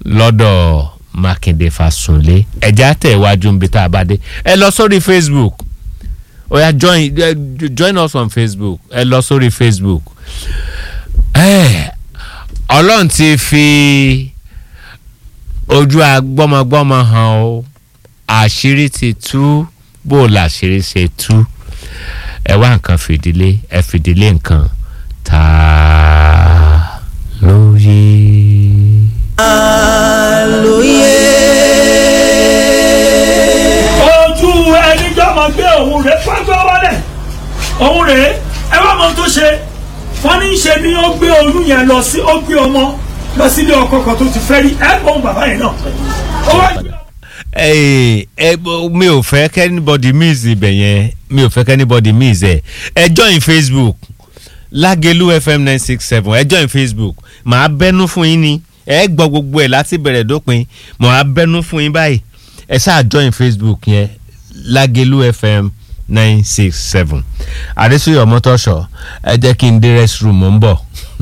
lọ́dọ̀ mákindé fásunlé ẹ̀já tẹ̀ wájú níbi tá a bá dé ẹ lọ sórí facebook ó yá join eh, join us on facebook ẹ lọ sórí facebook Eh, ọlọ́run ti fi ojú agbọ́mọgbọ́mọ hàn o àṣírí ti tú bó o làṣírí ṣe tú ẹ wá nǹkan fìdílé ẹ fìdílé nǹkan tá a lóye. ojú ẹni jọmọ gbé òun rè pápá wálẹ̀ òun rè ẹ wá mọ tó ṣe wọn ní í ṣe ni ó gbé oyún yẹn lọ sí ó gbé ọmọ lọ sílé ọkọ kan tó ti fẹ́ rí ẹ gbọ́n bàbá yẹn náà ó wá gbé ẹ ẹ mi ò fẹ́ kẹ́nibọ́dì miss ibẹ̀ yẹn mi ò fẹ́ kẹ́nibọ́dì miss ẹ̀ ẹ join facebook lágẹ̀lú fm nine six seven ẹ join facebook màá bẹ́nu fún yín ni ẹ gbọ́ gbogbo ẹ̀ láti bẹ̀rẹ̀ dópin màá bẹ́nu fún yín báyìí ẹ ṣáà join facebook yẹn lágẹ̀lú fm nine six seven àdésùyọ̀ mọ́tọ́ṣọ̀ ẹ jẹ́ kí n dé restroom mò ń bọ̀.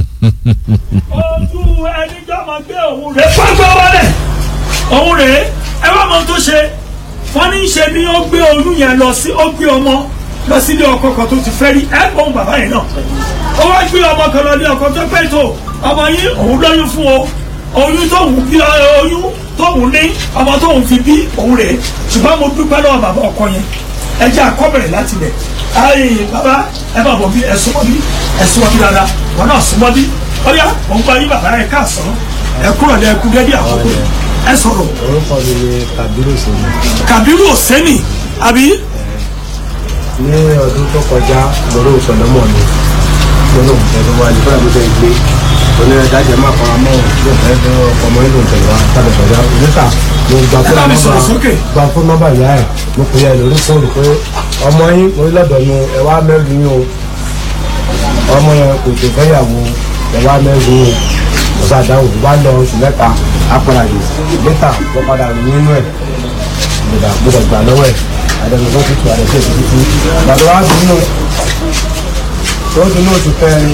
ojú ẹni jọmọ gbé òun rè pápá wálẹ̀ òun rè ẹ wá mọ tó ṣe wọn ní í ṣe ni ó gbé oyún yẹn lọ sí ó gbé ọmọ lọ sílé ọkọ kan tó ti fẹ́ rí ẹ gbọ́n bàbá yẹn náà ó wá gbé ọmọ kan lọ ní ọkọ tó pẹ́ tó ọmọ yín òun lóyún fún o oyún tóun bí oyún tóun ní ọmọ tóun fi bí òun rè ṣùgbọ́n mo dúpẹ́ lọ́wọ́ bàbá ọkọ yẹn ẹ jẹ́ àkọ́bẹ̀rẹ̀ láti bẹ̀ ayé bàbá ẹ bá bọ̀ bí ẹ súnmọ́ bí ẹ súnmọ́ bí dáadáa wọn náà súnmọ́ bí ọ̀yá òun gba yín bàbá ẹ káàsán ẹ kúrò ní ẹkú gẹ́gẹ́ àkókò yẹn ẹ sọ̀rọ̀ orúkọ mi ni kabiru sèmi kàbírù òsẹ́nì àbí ní ọdún tó kọjá lọ́rọ̀ ìsọ̀lọ́mọ̀ mi lọ́nà òǹtẹ̀lẹ́ wa nígbà tó fẹ́ gbé oní ẹ̀dájẹ́ máa fara mọ́ ló fẹ́ fẹ́ ọmọ nínú òǹtẹ̀lẹ́ wa tàbí sọ̀dá níta mo gba Ẹ bá mi fún sọ̀rọ̀ sókè. nọ́mbà gba fún nọ́mbà ìyá ẹ̀ mo pè é lórí fóònù pé ọmọ yín mo ní lọ́dọ̀ nu ẹ wá mẹ́rin yín o ọmọ yẹn kò tó fẹ́yàwó ẹ wá mẹ́rin yín o mo ṣàdáhùn wá lọ oṣù mẹ́ta apàdà yìí lẹ́tà mo padà rìn nínú ẹ̀ gbọdọ̀ gbọdọ̀ gbà lọ́wọ́ ẹ̀ àdàlùfọ́ tutù àdàlùfọ́ tutù gbàdọ̀ wá dùnú tó dùnú oṣù kẹrin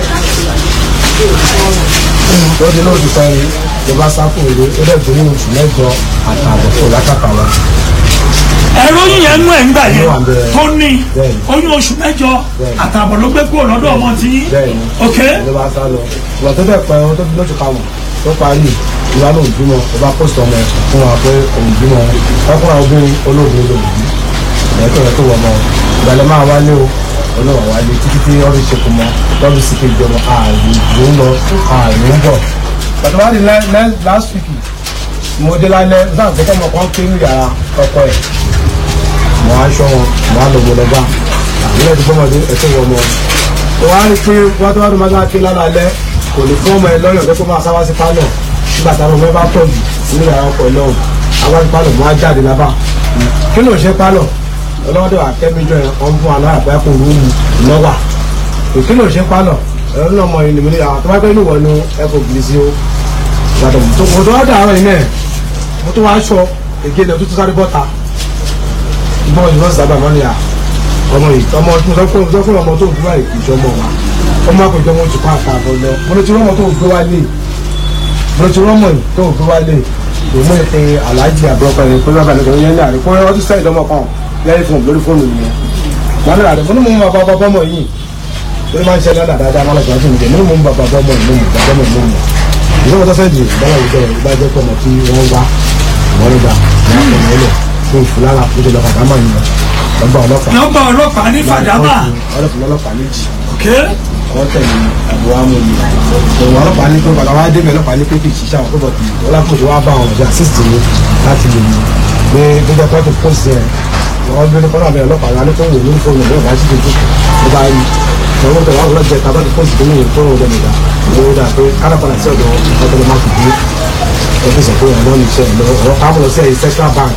tó dùnú oṣù kẹrin ìjọba sáfù ìlú ó dẹ̀ gbóyè oṣù mẹ́jọ àtààbọ̀ fún lákàtà wa ẹ̀rọ yín yẹn nú ẹ̀ ń gbà yẹn Ó wà bẹ́ẹ̀. tó ní Bẹ́ẹ̀ni. oyún oṣù mẹ́jọ Bẹ́ẹ̀ni. àtààbọ̀ ló gbé kúrò lọ́dọ̀ ọmọ tí yín bẹ́ẹ̀ni ok ìjọba sá lọ ìgbà tó dẹ̀ pẹ́ tó dùnú oṣù kàwọn tó parí ìwà lóun bímọ ọba post ọmọ ẹ̀ fún wa pé òun bímọ ọkùnrin obìnrin olóògùn olóògùn ẹ̀kọ́ rẹ̀ tó wọ̀ mọ́ ìgbàlẹ̀ máa wálé o olówó wálé títí tí ọ̀rọ̀ ìṣekùn mọ́ lọ́dún sí kejì ọmọ ààrùn ló ń lọ ààrùn ń bọ̀. pàtó wá di lẹ́- lẹ́- last week mo dé lálẹ́ sáà pé kọ́mọ kan ké ní yàrá ọkọ ẹ̀ mo á ṣọ́ wọn mo á lọ mo lọ bá àwọn ẹ̀dùn gbọ́mọdé ẹ̀tọ́ wọ ọmọ mo wá rí i pé wọ́n tó wá tó máa ń ké lálẹ́ kò lè fún ọmọ ẹ lọ́yọ̀ pé kó máa sáwá sí pálọ̀ nígbà táwọn ọmọ ẹ bá pọ̀ jù nínú yàrá ọkọ ẹ lọ́hùn àwọn sí pálọ̀ mo á jáde lábà kí ló ń ṣe pálọ̀ ọlọ́dọ̀ akẹ́míjọ yẹn wọ́n fún alára pé kò rúùmù lọ́wà kí ló ń ṣe pálọ̀ ẹ̀rọ náà mọ ìnìmọ̀ ní àwọn tó bá gbé inú wọ̀ ní ẹ̀kọ́ gírísì ó ìgbàdàn tó kò tó wá dàárọ̀ yìí náà mo tó wá aṣọ ègé náà tó tó sáré bọ́ta ìgbọ́n ìgbọ́n sábà mọ́ ni à ọmọ yìí ọmọ tó sọ fún sọ fún ọmọ tó ń gbé wáyé kì í ṣe ọmọ wa ọmọ àpèjọ wọn ti pa àtàbọ̀ lọ mo lè ti rọ́mọ tó ń gbé wálé mo lè ti rọ́mọ yìí tó ń gbé wálé èmi ò pe aláàjì àbúrọ̀kọ yẹn pé bàbá nìkan yẹn ní àná pé wọ́n ti sẹ́yìn lọ́mọ kan lẹ́yìn fún lórí fóònù yẹn wọn náà rẹ̀ mo ní mo mọ bàbá bọ́mọ yìí ó máa ń ṣe dáadáa dáadáa máa ń lọ sí ìjẹ mo ní mo mọ bàbá bọ́mọ yìí mo mọ bàbá bọ́mọ yìí mo mọ ìjọba tó sẹ́yìn ìbára ìjọ ìbájẹ́ pọ̀ mọ́ tí wọ́n wá wọ́n ń gbà wọ́n á pọ̀ mọ́ lọ fún ìfúlára ó ti lọ fàdámà yìí lọ́gbà ọlọ́pàá nọ́mbà ọlọ́pàá ní fàdámà ọlọ́pàá ọlọ́pàá méjì ok wọ́n tẹ̀lé àbúrò amòye òun ọlọ́pàá ní pé padà wá débẹ̀ ọlọ́pàá ní pé kì í ṣiṣẹ́ àwọn púpọ̀ tì ọlọ́pàá wá bá àwọn ọ̀dọ́ assist mi láti lè mú pé gbẹjọ pọ́ọ̀tù post yẹn wọ́n gbé kọ́nà àbẹ̀rẹ̀ ọlọ́pàá rẹ̀ alẹ́ tó ń wò lórí fóònù ọ̀dọ́ ìbáṣí tó dùn ló bá rí ìṣòro tó wà lọ́jọ́ ìta bá ti post tó ní ìwé fóònù ọ̀dọ́ ìgbà ló dà pé kárápàdà sí ọ̀dọ̀ ọ̀dọ́ ló má fi dé ọ́fíìsì ọ̀pọ̀ ìyàwó ní iṣẹ́ ìlọ ọ̀rọ̀ káàmù lọ sí ẹ̀yìn central bank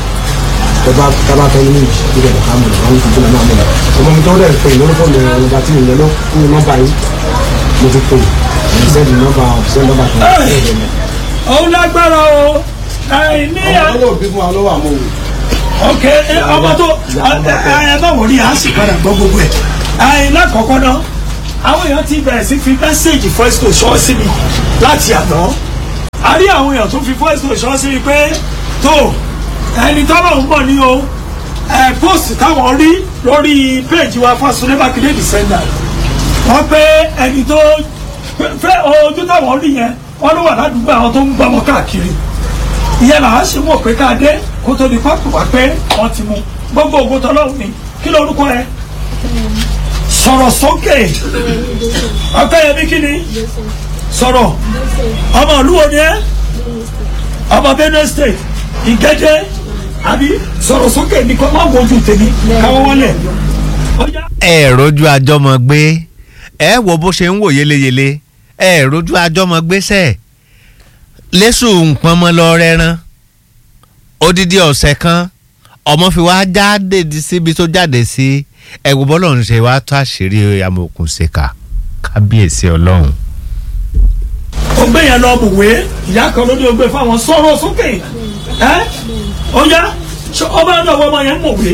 tọba tọba tó ní méjì tó dẹ̀ ká mọ̀ wọn ti gbọ́dọ̀ náà mọ̀ ọmọ mi tó dẹ̀ pé lórí fóònù ẹ̀rọ ọba tí ìyẹn ló kú nọ́mbà yìí mo ti pè é sẹ́ni nọ́mbà ọ̀sẹ̀ nọ́mbà tó ń bẹ̀rẹ̀ mi. òun lágbára o àìní ọmọ tó bí fún wa lọ́wọ́ àmọ́ òun. ok ẹ, ọmọ tó ẹ bá wọlé à ń sì padà gbọ́ gbogbo ẹ̀ àìní àkọ́kọ́ náà àwọn èèyàn ti bẹ̀rẹ̀ sí fi mẹ́sẹ̀gì voice to ṣọ́ sí mi láti àná a rí àwọn èèyàn tó fi voice note ṣọ́ sí i pé tó ẹni tọ́lọ̀ ń bọ̀ ní o ẹ post táwọn rí lórí péèjì wa Fáṣọlé Mákindé defender wọ́n pé ẹni tó fẹ́ ojú táwọn rí yẹn wọ́n ló wà ládùúgbò àwọn tó ń gbọ́ ọmọ káàkiri ìyẹn làá ṣe mọ̀ pé ká dé kó tó di pápá wá pé wọ́n ti mú gbogbo ògo tọ́lọ́run ni kí lórúkọ ẹ sọ̀rọ̀ sókè ọ̀kẹ́yẹmí kí ni sọ̀rọ̀ ọmọ ìlú wo ni ẹ ọmọ Benue State Ìgẹ́dẹ́ àbí sọ̀rọ̀ sókè ní kọ́ máa wojú tèmi káwọ́ wọlé ọjà. ẹ rojú àjọmọ gbé ẹ wo bó ṣe ń wò yeleyele ẹ rojú àjọmọ gbéṣẹ lẹ́sùn nǹkan mọ́ lọ rẹ́rán odidi ọ̀sẹ̀ kan ọmọ fi wá jáde di síbi tó jáde sí ẹ̀wù bọ́lọ̀ ń ṣe wá tó àṣírí amòkùn ṣèkà kábíyèsí ọlọ́run. ó gbé yẹn lọ bùwé ìyá kan ló ní o gbé fáwọn sọ̀rọ̀ sókè ẹ ó yá ṣé ọba náà wọ́n ọmọ yẹn mọ̀wé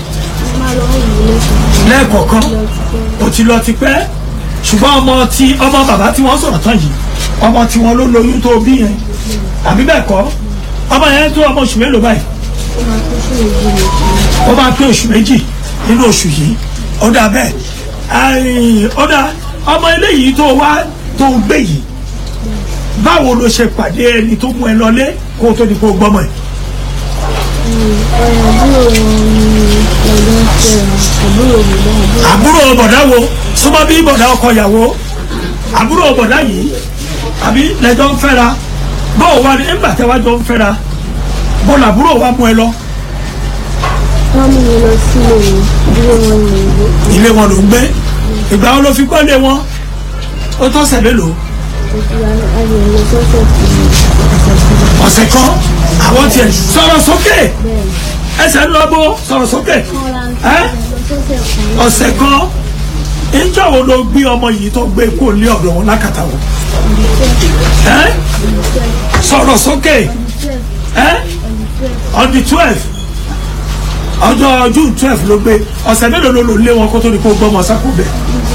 lẹ́ẹ̀kọ̀ọ̀kan ó ti lọ ti pẹ́ ṣùgbọ́n ọmọ tí ọmọ bàbá tí wọ́n sọ̀rọ̀ tán yìí ọmọ tí wọ́n ló lóyún tó bí yẹn àbí bẹ́ẹ̀ kọ́ ọmọ yẹn tó ọmọ oṣù mélòó báyìí ó máa pé oṣù méjì nínú oṣù yìí ó dà bẹ́ẹ̀ ó dà ọmọ eléyìí tó wá tó gbé yìí báwo ló ṣe pàdé ẹni tó mú ẹ lọlé kó o tó di kó o gbọ́mọ ẹ̀. àbúrò bọ̀dá wo súnmọ́ bí bọ̀dá ọkọ ìyàwó àbúrò bọ̀dá yìí àbí lẹ́jọ́ ń fẹ́ra báwo wá ní nígbà tí wàá jọ ń fẹ́ra bọ́ọ̀lù àbúrò wa mú ẹ lọ wọ́n mú mi lọ sílé ilé wọn ní ìlú. ilé wọn ló ń gbé ìgbà wo ló fi gbọ́ lé wọn ó tọ́sẹ̀ mélòó ayé lọ sọ́sẹ̀ tí ọ̀sẹ̀ kan àwọn tiẹ̀ sọ̀rọ̀ sókè ẹsẹ̀ ń lọ bó sọ̀rọ̀ sókè ẹ́ ọ̀sẹ̀ kan ìjọ wo ló gbé ọmọ yìí tó gbé kó lé ọ̀dọ̀ wọn lákàtà wọn ẹ́ sọ̀rọ̀ sókè ẹ́ on the twelve ọjọ́ june twelve ló gbé ọ̀sẹ̀ mélòó ló lò lé wọn kó tó di kó gbọ́ ọmọ sákò bẹ̀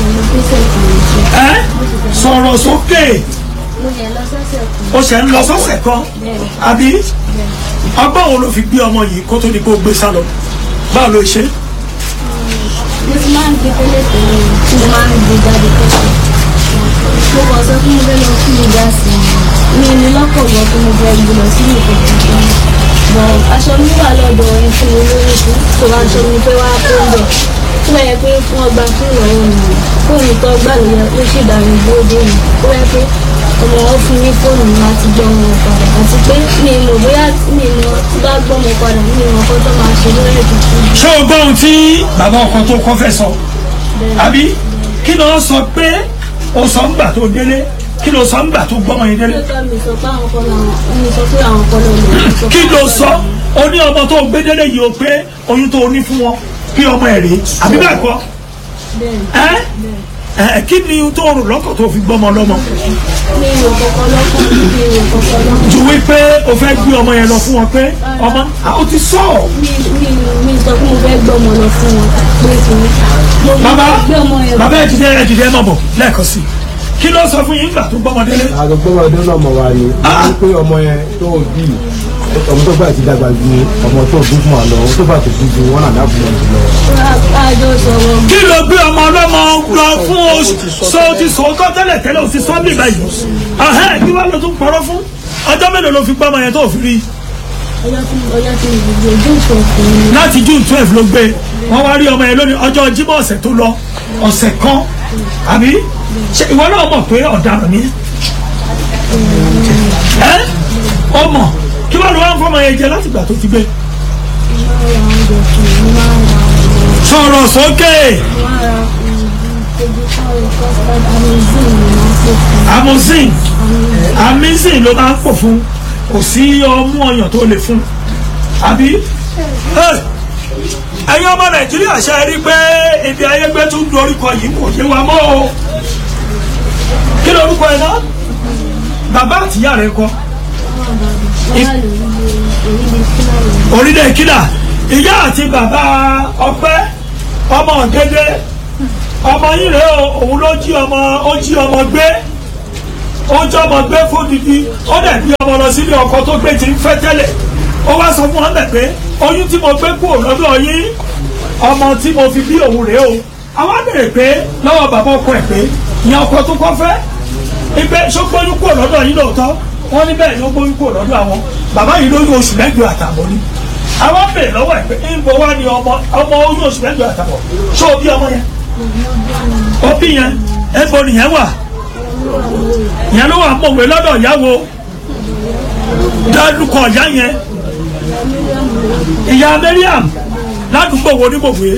ẹ́ sọ̀rọ̀ sókè mo yẹ lọ sọ́sẹ̀ kan ó ṣe ń lọ sọ́sẹ̀ kan àbí ọgbọ́n wo ló fi gbé ọmọ yìí kó tó di kó gbé sálọ báwo ló ṣe mo ti máa ń gbé tẹ́lẹ̀ tẹ́lẹ̀ tí mo máa ń gbé jáde kẹ́kọ̀ọ́ mo kàn sọ fún mi fẹ́ lọ fún mi dá sí i mi ní lọ́pọ̀ gbọ́ pé mo fẹ́ gbé lọ sí ìlú kankan bọ̀ aṣọ mi wà lọ́dọ̀ ẹni tí mo lórí fún tó aṣọ mi fẹ́ wá kó ń bọ̀ tó bá yẹ pé fún ọgbà fún ìrọ̀rùn mi fóònù tó gbà ló yẹ ó sì dàrú bóde mi tó yẹ pé ọmọ wọn fún mi fóònù mi láti gbọ́ ọmọ padà àti pé mi mọ̀ bóyá mi mọ̀ tí bá gbọ́ ọmọ padà mi mọ̀ kó tó máa ṣe lórí ìdíjú ṣé o gbọ́ ohun tí bàbá ọkọ tó kọ́ fẹ́ sọ àbí kí ló sọ pé o sọ ń gbà tó délé kí ló sọ ń gbà tó gbọ́mọ yẹn délé lóòótọ́ mi sọ pé àwọn kan làwọn mi sọ pé àwọn kan lọ́wọ́ kí ló sọ o ní ọmọ tó gbé délé yìí o pé oyún tó o ní fún wọn kí ọmọ ẹ̀ rèé àbí bẹ́ẹ̀ kọ́ bẹ́ẹ̀ ẹ́ ẹ́ kí ni tó rò lọ́kọ̀ tó fi gbọ́mọ lọ́mọ mi ò kọ́kọ́ lọ́kọ̀ mi ò kọ́kọ́ lọ́kọ̀ ju wípé o fẹ́ gbé ọmọ yẹn lọ fún wọn pé ọmọ àwọn ti sọ ọ́ mi mi mi sọ pé mo fẹ́ gbọ́ ọmọ lọ fún wọn pé kí ni mo bàbá gbé ọmọ yẹn bàbá ẹ jìdẹ ẹ jìdẹ ẹ mọ̀ bọ̀ lẹ́ẹ̀kan sí i kí ló sọ fún yín gbà tó gbọ́mọ délé àgbẹ̀gbọ́n ọdún náà mọ̀ wá ni wọ́n pé ọmọ yẹn tó o bí ọmọ tó bá ti dàgbà ju ọmọ tó bí fún wa lọ ọmọ tó bá ti bí ju wọn náà dábò wọn jù lọ. àjọ sọ̀rọ̀ kí ló gbé ọmọ ọlọ́mọ lọ fún oṣù so o ti sòótọ́ tẹ́lẹ̀ tẹ́lẹ̀ o ti sọ́ bí báyìí ahẹ́ kí wàá lọ tún pọ̀rọ̀ fún ọjọ́ mélòó ló fi gbọ́mọ yẹn tó fi rí ọjọ́ tí ọjọ́ tí mo gbé ojú ìfọ̀kùn mi láti june twelve ló gbé wọ́n wá rí ọmọ yẹn lónìí ọjọ́ jímọ̀ ọ̀sẹ̀ tó lọ ọ̀sẹ̀ kan àbí ṣe ìwọ náà mọ̀ pé ọ̀daràn ni ẹ́ ọmọ kí wàá lọ wá ń fọmọ yẹn jẹ láti ìgbà tó ti gbé máa ń ra oúnjẹ fún mi máa ń ra ọmọ sọ̀rọ̀ sókè mo máa ń ra ojú kọ́ọ̀lù custard amazing ni máa ń pè fún amozin amazing ló máa ń pò fún kò sí ọmú ọyàn tó lè fún àbí Ẹ́, ẹ̀yin ọmọ nàìjíríà ṣe rí pé ibi ayégbé tún dorúkọ yìí kò yé wa mọ́ o kí lorúkọ ẹ̀ náà bàbá àtìyá rẹ̀ kọ́ wọ́n wà lórí orílẹ̀ kíláàrọ̀ orílẹ̀ kílà ìyá àti bàbá ọpẹ́ ọmọ ọ̀gẹ́dẹ́ ọmọ yìí rèé o òun ló jí ọmọ ó jí ọmọ gbé ó jẹ́ ọmọ gbé fódìdí ó dẹ̀ bí ọmọ lọ sílé ọkọ tó gbé ti ń fẹ́ tẹ́lẹ̀ ó wá sọ fún wọn bẹ̀ pé oyún tí mo gbé kúrò lọ́dọ̀ yín ọmọ tí mo fi bí òun rèé o àwọn béèrè pé lọ́wọ́ bàbá ọkọ ẹ̀ pé ìyẹn ọkọ tó kọ́ fẹ́ ibẹ̀ ṣógbóyún kúrò lọ́dọ̀ yín lóòótọ́ wọ́n ní bẹ́ẹ̀ ni ó gbóyún kúrò lọ́dọ̀ àwọn bàbá yìí lóyún oṣù mẹ́jọ àtàbọ̀ ni àwọn béèrè lọ́wọ́ ẹ̀ pé ìbò wa ni ọmọ ọmọ oyún oṣù mẹ́jọ àtàbọ̀ ṣó o bí ọmọ yẹn ó bí yẹn ẹ̀bọ nìyẹn wà ìyẹn ló wà mọ̀wé lọ́dọ̀ ìyàwó dálùkọ̀ ìyá yẹn ìyá Mariam ládùúgbò wo ní gbòòwé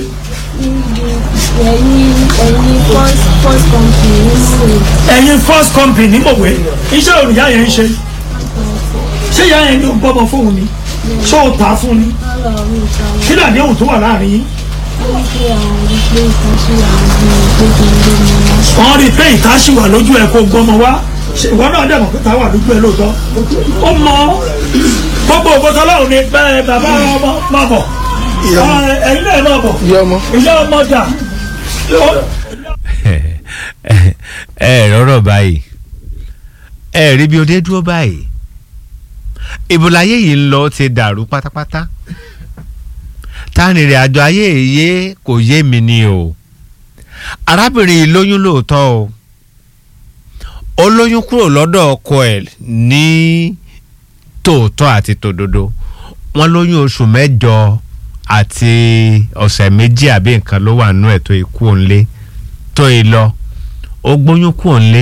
ẹ̀yin ẹ̀yin first first company nínú rẹ̀ ẹ̀yin first company ní gbòòwé iṣẹ́ òní ìyá yẹn ń ṣe ṣé ìyá yẹn ní o gbọ́mọ fóun ni ṣé o tà á fún ni lọ́rọ̀ mi ìta wọn kí làdé òun tó wà láàrin yín wọ́n pé àwọn rí pé ìkan sí àwọn bí ìgbé kí n gbé mi wá. wọ́n rí i pé ìta ṣì wà lójú ẹ̀ kó gbọ́mọ wá ṣe ìwọ náà dẹ̀ mọ̀ pé ìta wà lójú ẹ̀ lóòótọ́ ó mọ gbogbo ògbótọ́ lọ́run ni bẹ́ẹ̀ bàbá ọmọ máa bọ̀ ẹ, ẹ̀yin náà máa bọ̀ ìyá ọmọ ìyá ọmọ dà Ó- ẹ rọrọ báyìí ẹ rí bí o dé dúró báyìí ìbòláyé yìí ń lọ ti dàrú pátápátá tánìrìn àjọ ayé èyí kò yé mi ni o arábìnrin yìí lóyún lóòótọ́ o ó lóyún kúrò lọ́dọ̀ ọkọ ẹ̀ ní tòótọ́ àti tòdodo wọ́n lóyún oṣù mẹ́jọ àti ọ̀sẹ̀ méjì àbí nǹkan ló wà nú ẹ̀ tó ikú òǹlé tó yìí lọ ó gbóyún kú òǹlé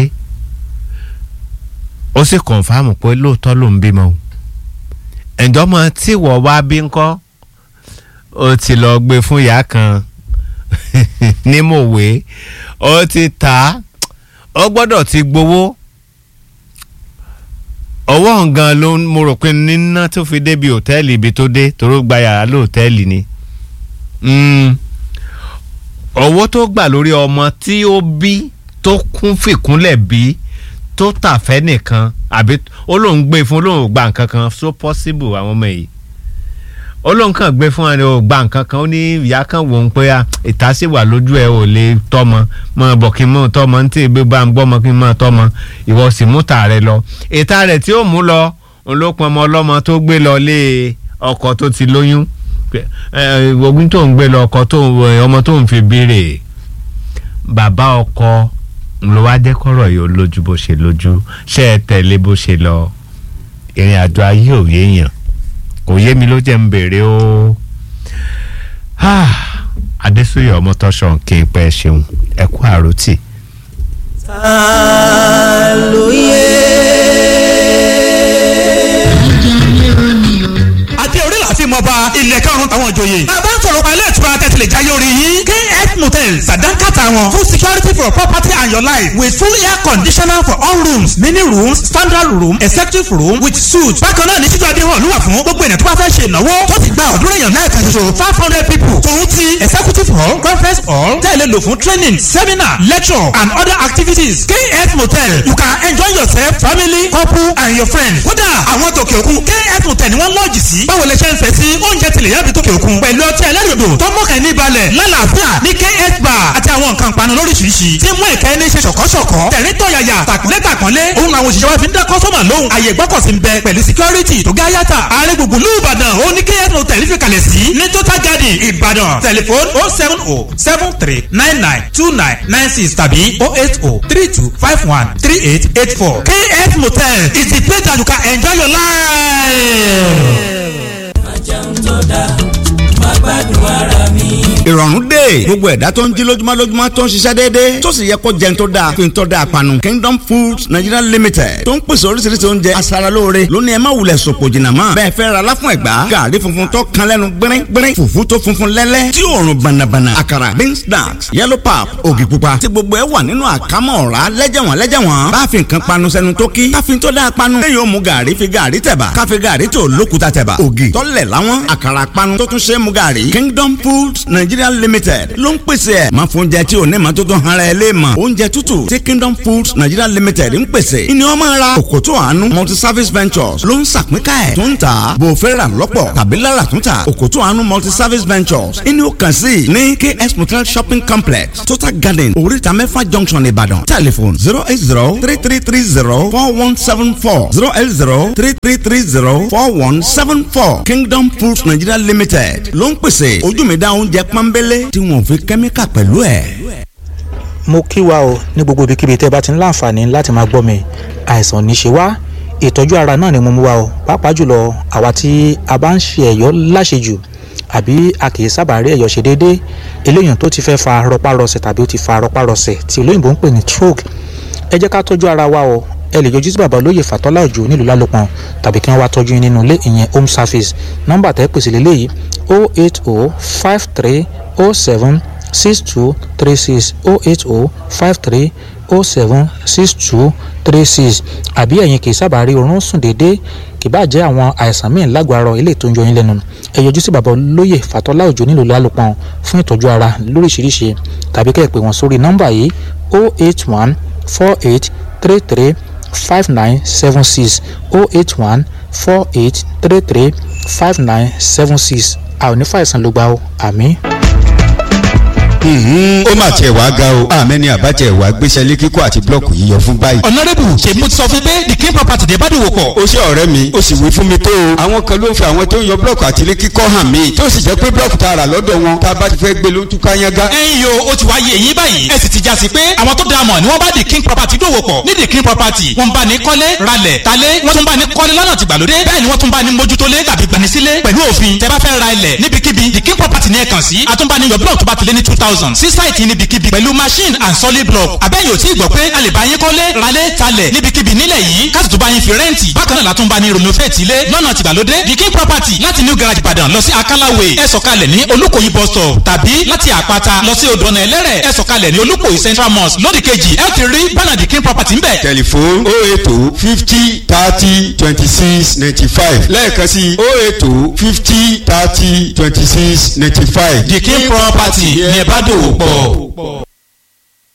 ó sì kọ̀nfàmù pé lóòótọ́ ló ń bímọ o ǹjọ́ mọ tí wọ́n wá bí ńkọ́ ó ti lọ gbé fún ìyá kan ní mòwe ó ti tà á ó gbọ́dọ̀ ti gbowó ọwọ́ ngan ló ń mo rò pé níná tó fi débi òtẹ́ẹ̀lì ibi tó dé toró gba yàrá lóòtẹ́ẹ̀lì ni Mm. owó tó gbà lórí ọmọ tí ó bí tó kún fìkúnlẹ̀ bí tó tàfẹ́ nìkan àbí ó lóun gbé fún lóun ò gba nǹkan kan so possible àwọn ọmọ yìí ó lóun kàn gbé fún ẹni ò gba nǹkan kan ó ní ìyá kan wò ó pé à, ìta sì wà lójú ẹ ò lè tọ́mọ mọ bọ̀ kí n mọ̀ tọ́mọ ní tí ìgbé bá ń gbọ́mọ kí n mọ̀ tọ́mọ ìwọ sì mú tà rẹ lọ ìta rẹ̀ tí ó mú lọ òun ló pọn ọmọ ọlọ́mọ tó gbé lọ lé ọkọ tó ti lóyún ẹ ogun tó ń gbé lọ ọkọ tó ń ọmọ tó ń fi béèrè bàbá ọkọ ló wá jẹ́ kọ́rọ̀ yìí ó lójú bó ṣe lójú ṣé ẹ tẹ̀lé bó ṣe lọ ìrìn àjò ayé ò yéèyàn kò yé mi ló jẹ́ ń béèrè o Ah, adésúyè ọmọtọ́ṣọ̀ kí n pẹ́ ṣeun ẹ kú àròtì. àti orí láti mọ bá ilẹ̀ karùn-ún àwọn ìjòyè. bàbá ń sọ̀rọ̀ pa ilé ìtura tẹ̀sílẹ̀ jáyé orí yín. kf motels sàdánkàtà wọn full security for property and your life with full air conditioner for all rooms mini rooms standard room executive room with suite. bákan náà ní títú adé hàn lúwà fún gbogbo ènìyàn tó bá fẹ́ ṣe ìnáwó tó ti gba ọ̀dúnrún èèyàn náà kan ṣoṣo five hundred people. tòun ti executive hall conference hall tẹ̀lé lò fún training seminar lecture and other activities. kf motel you can enjoy yourself family couple and your friends. kódà àwọn tòkè òkun kf motel ni wọ́n lọ́ọ̀jì sí. báwo lè ṣe ń fẹ́ sí oúnjẹ tilẹ̀ yàbí tòkè òkun. pẹ̀lú ọtí ẹlẹ́rìndò tó mọ̀kẹ́ ní balẹ̀ lálàáfíà ní kf bar àti àwọn nǹkan panu lóríṣiríṣi. tí mú ìkẹ́ ní ṣe ṣọ̀kọ́ṣọ̀kọ́. tẹ̀rín tọ̀yàyà tàkúnlé tàkúnlé. òun làwọn òṣìṣẹ́ wa fi ń dá kọ́sọ́mà lóhùn. àyè gbọ́kọ̀sí ń bẹ pẹ̀lú security tó gáyàtà. ààrẹ gbùngbùn lù ìbàdàn ó ní kf motel fi kalẹ̀ sí. ní total garden ìbàdàn tẹlifon oh seven oh seven three nine nine two nine nine six tàbí oh eight oh three two five one three eight eight four. kf motel is the place that you can enjoy your life. ìrọ̀rùn dé gbogbo ẹ̀dá tó ń jí lójúmọ́ lójúmọ́ tó ń ṣiṣẹ́ déédéé tó sì yẹ kó jẹun tó dáa fi ń tọ́ da àpanu Kingdom Foods Nigeria Limited tó ń pèsè oríṣiríṣi oúnjẹ aṣaralóore lónìí ẹ má wulẹ̀ sòpò jìnnà mọ́ bẹ́ẹ̀ fẹ́ ra láfún ẹ̀gbá gàrí funfun tó kan lẹ́nu gbẹ́rẹ́ gbẹ́rẹ́ fùfú tó funfun lẹ́lẹ́ tí òórùn bànàbànà àkàrà beans snacks yellow pap ògì pupa tí gbogbo ẹ wà nínú àkámọ́ ọ̀rá lẹ́jẹ̀wọ̀n lẹ́jẹ̀wọ̀n bá fi nǹkan panu sẹ́nu tó kí ká fi tó dáa panu lẹ́yìn ó mu gàrí fi gàrí tẹ̀bà ká fi gàrí tó lókùtà tẹ̀bà ògì tọ́lẹ̀ láwọn àkàrà panu tó tún ṣe é mu gàrí Kingdom Foods Nigeria nigeria limited ló ń pèsè ẹ̀ máa fún oúnjẹ tí ò ní ma tó tán ara ẹ lé mọ̀ oúnjẹ tútù tí kingdom foods nigeria limited ń pèsè ìní ọmọ ara òkòtò àánú multi service ventures ló ń sàpínká ẹ̀ tó ń tà bò fẹ́ rà lọ́pọ̀ tàbí lára tún tà òkòtò àánú multi service ventures ìní ó kàn sí ní ks motel shopping complex total garden oríta mẹ́fà junction ìbàdàn telephone zero eight zero three three three zero four one seven four zero eight zero three three three zero four one seven four kingdom foods nigeria limited ló ń pèsè ojú mi dá oúnjẹ pọ́nbélé tí wọ́n fi kẹ́míkà pẹ̀lú ẹ̀. mo kí wa o ní gbogbo ibikíbi tẹ́ bá ti ń láǹfààní láti máa gbọ́ mi àìsàn ní ṣe wá ìtọ́jú ara náà ni mo mú wa o pàápàá jùlọ àwa tí a bá ń ṣe ẹ̀yọ́ láṣejù àbí a kì í sábà rí ẹ̀yọ́ ṣe déédéé eléyìí tó ti fẹ́ fa rọpárọsẹ̀ tàbí ó ti fa rọpárọsẹ̀ tí olóyìnbó ń pè ní stroke ẹ jẹ́ ká tọ́jú ara wa o ẹ lè yọjú sí bàbá olóyè fàtọ́lá òjò nílùú lálòpọ̀n tàbí kí wọ́n wá tọ́jú yín nínú ilé ìyẹn home service nọ́mbà tẹ́ pèsè lélẹ́yìí o eight o five three o seven six two three six o eight o five three o seven six two three six àbí ẹ̀yin kì í sábà rí oorun sùn déédéé kì bá jẹ́ àwọn àìsàn míì lágbára ilé tó ń yọ yín lẹ́nu ẹ yọjú sí bàbá olóyè fàtọ́lá òjò nílùú lálòpọ̀n fún ìtọ́jú ara lóríṣiríṣi tàbí kẹ́ ẹ pè wọ́n sórí nọ́mbà yìí o eight one four eight three three five nine seven six oh eight one four eight three three five nine seven six a ò ní fàìsàn ló gbà ó àmì. ó mà tiẹ̀ wá ga o àmẹ́ni àbájẹ́ ìwà gbéṣẹ́ lé kíkọ́ àti blọ́ọ̀kù yíyọ fún báyìí. ọ̀nàrẹ́bù ṣe mo ti sọ fún pé the king property dé bá dòwò pọ̀. ó ṣe ọ̀rẹ́ mi ó sì wí fún mi tó o. àwọn kan ló ń fi àwọn tó ń yọ blọ́ọ̀kù àti ilé kíkọ́ hàn mí tó sì jẹ́ pé blọ́ọ̀kù tá a rà lọ́dọ̀ wọn tá a bá ti fẹ́ gbé ló ń túká yángá. ẹ̀yin yo ó ti wá yé eyín báyìí ẹ sì ti já sí pé àwọn tó dáa mọ̀ ni wọ́n bá the king property dòwò pọ̀ ní the king property wọ́n bá ní kọ́lé ralẹ̀ talé wọ́n tún bá ní kọ́lé lọ́nà tìgbàlódé bẹ́ẹ̀ ni wọ́n tún bá ní mójútólé tàbí gbanisílé pẹ̀lú òfin tẹ́ bá fẹ́ ra ilẹ̀ níbikíbi the king property ní ẹ kàn sí àtúnbániyọ̀ blọ́ọ̀kù tó bá ti lé ní two thousand sí sáìtì níbikíbi pẹ̀lú machine and solid block abẹ́yẹ̀ ò tí ì gbọ́ pé a lè bá yín kọ́lé ralé talẹ̀ níbikíbi nílẹ̀ yìí káàtì tó bá yín fi rẹ́ǹtì bákan náà látún bá ní renovate ilé lọ́nà tìgbàlódé the king property láti new garage ìbàdàn lọ sí akálàwé ẹ sọ̀kalẹ̀ ní olúkòyí bus stop tàbí láti àpáta lọ sí odòna ẹlẹ́rẹ̀ ẹ sọ̀kalẹ̀ ní olúkòyí central mosque lódì kejì ẹ ti rí bánà the king property ń bẹ̀. tẹlifon o eto fifty thirty twenty six ninety five lẹ́ẹ̀kan sí o eto fifty thirty twenty six ninety five. the king property ní ẹ bá dòwò pọ̀.